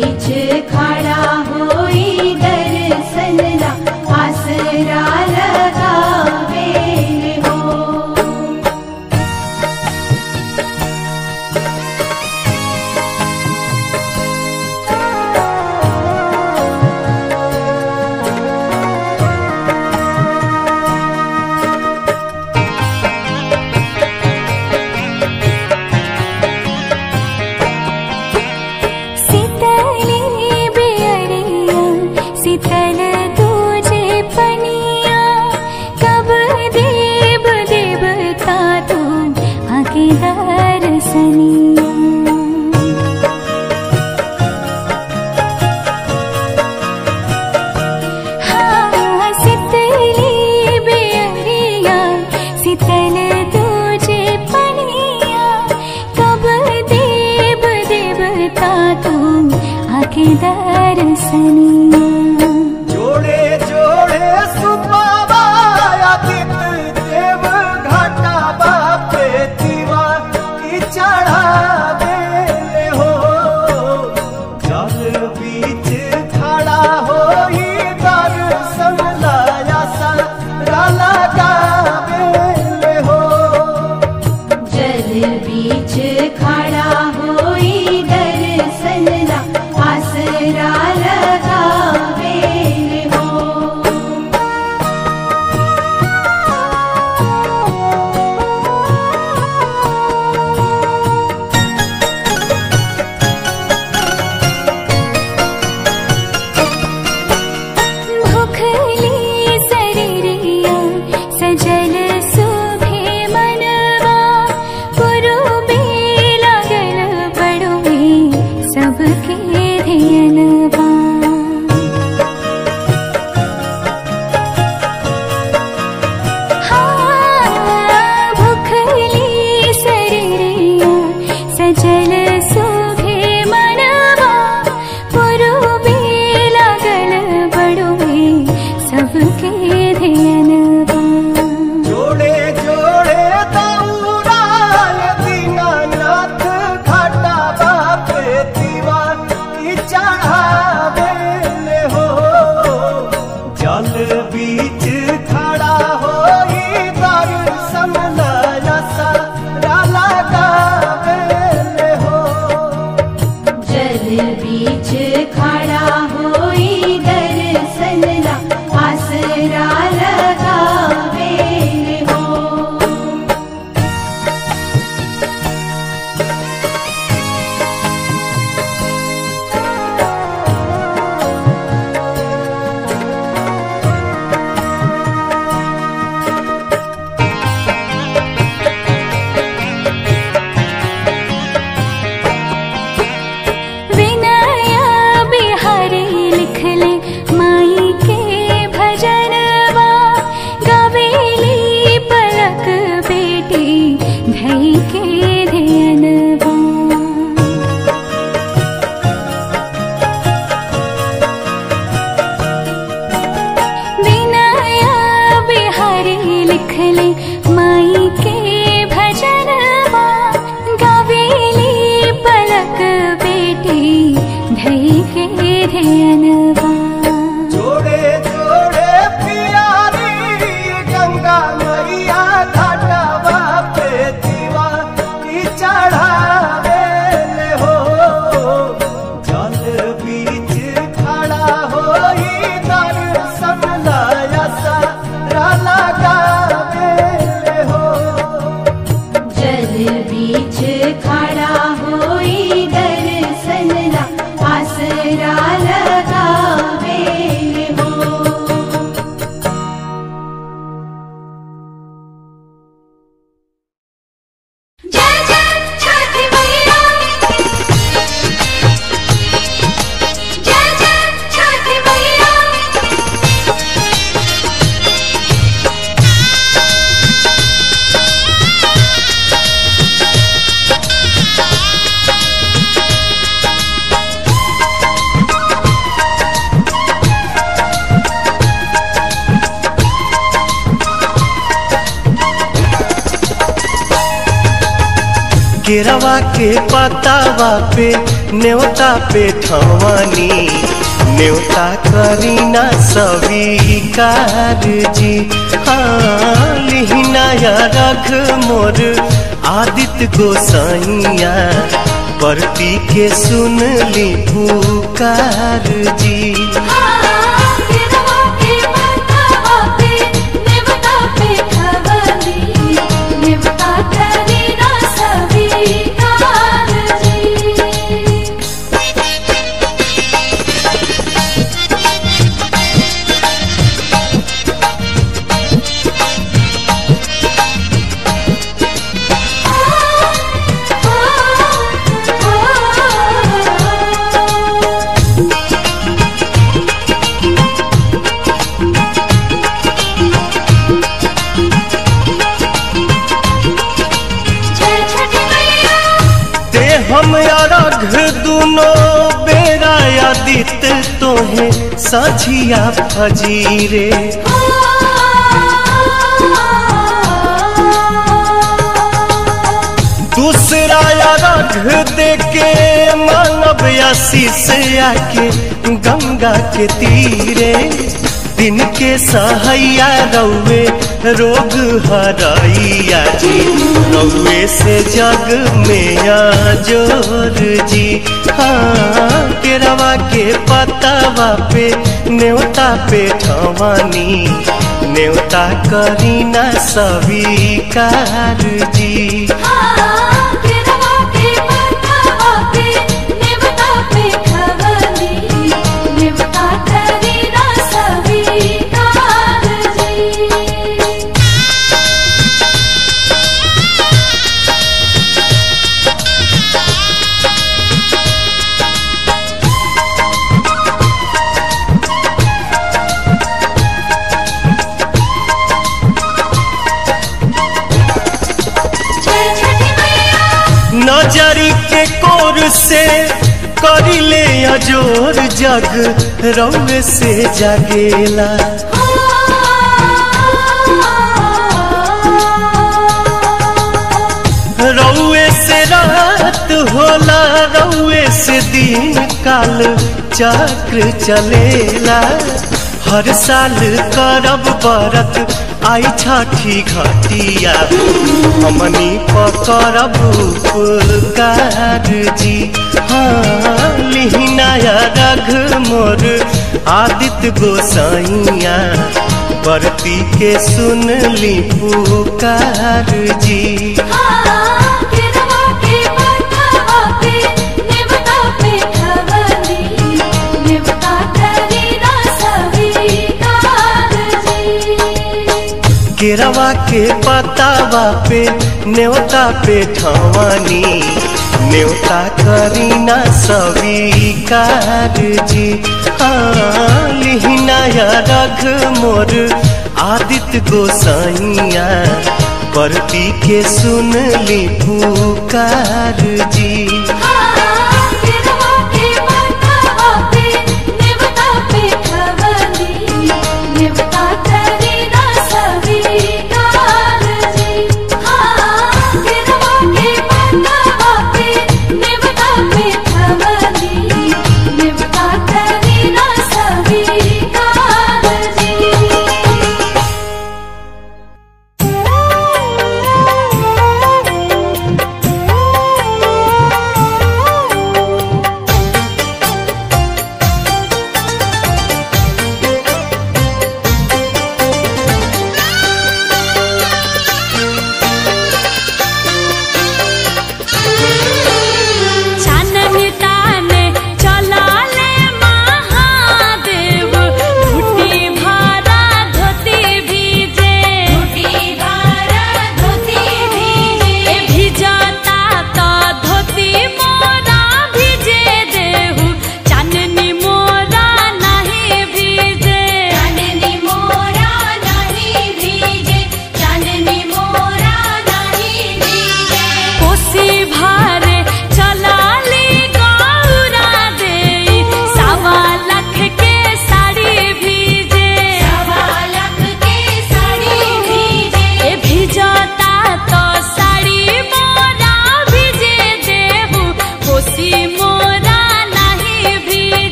बीच खड़ा होई दर्शन ला आसरा लगावे हो शीतली बेअरिया शीतल तुझे पनिया कब देव देवता तू आके दर्शनिया हाँ शीतली बेअरिया शीतल तुझे पनिया कब देव देवता तू आके दर्शनिया जोड़े जोड़े सुबाबायादित देव घाटा बापे दीवा की चढ़ावे हो जल बीच खड़ा होई दर्शन लाया सारा लगावे हो जल बीच खड़ा होई दर्शन ला आसरा लगावे हो भुखली शरीरिया सजल सुभे मनवा पुरुबे लागल बड़ुए सबके धियनवा हाँ, भुखली शरीरिया सजल सुभे मनवा पुरुबे लागल बड़ुए सबके धियनवा जोड़े जोड़े दौड़ाय दीनानाथ घाटा बापे दीवा की चढ़ावे हो जल बीच खड़ा होई दर्शन लाया सारा लगावे हो जल बीच खड़ा होई दर्शन ला आसरा लगावे हो विनया बिहारी लिखले माई के भजनवा गवेली पलक बेटी धई के धियनवा विनया बिहारी लिखले माई के भजनवा गवेली पलक बेटी धई के धियनवा जोड़े जोड़े पियारी गंगा मैया घाटा बापे दीवा की चढ़ावे हो जल बीच खड़ा होई दर्शन लाया सारा लगावे हो जल बीच खड़ा होई दर्शन ला आसरा लगावे हो जय जय छठी मैया जय जय छठी मैया केरवा के पतावा पे न्योता पे ठवानी न्योता करीना स्वीकार जी हाँ लिहिनाया रख मोर आदित्य गोसाइया परती के सुन ली पुकार जी ते हम अरघ दुनो बेरा आदित तोहे सझिया फजीरे दूसरा अरघ देके मानव आशीष आके गंगा के तीरे दिन के सहैया रौवे रोग हरैया जी रौवे से जग में जोर जी हाँ केरवा के पतावा पे न्योता पे ठवानी न्योता करीना स्वीकार जी नजरी के कोर से करिले अजोर जग रौव से जगेला रौए से रात होला रौए से दिन काल चक्र चलेला हर साल करब बरत आई छठी घटिया हमनी पकड़ब उपकार जी हाँ लिहिनाया रघ मोर आदित्य गोसाइया बरती के सुन ली पुकार जी केरवा के पतावा पे न्योता पे ठवानी न्योता करीना स्वीकार जी हाँ लिहिनाया रघ मोर आदित्य गोसाइया परती के सुन ली पुकार जी Thank you.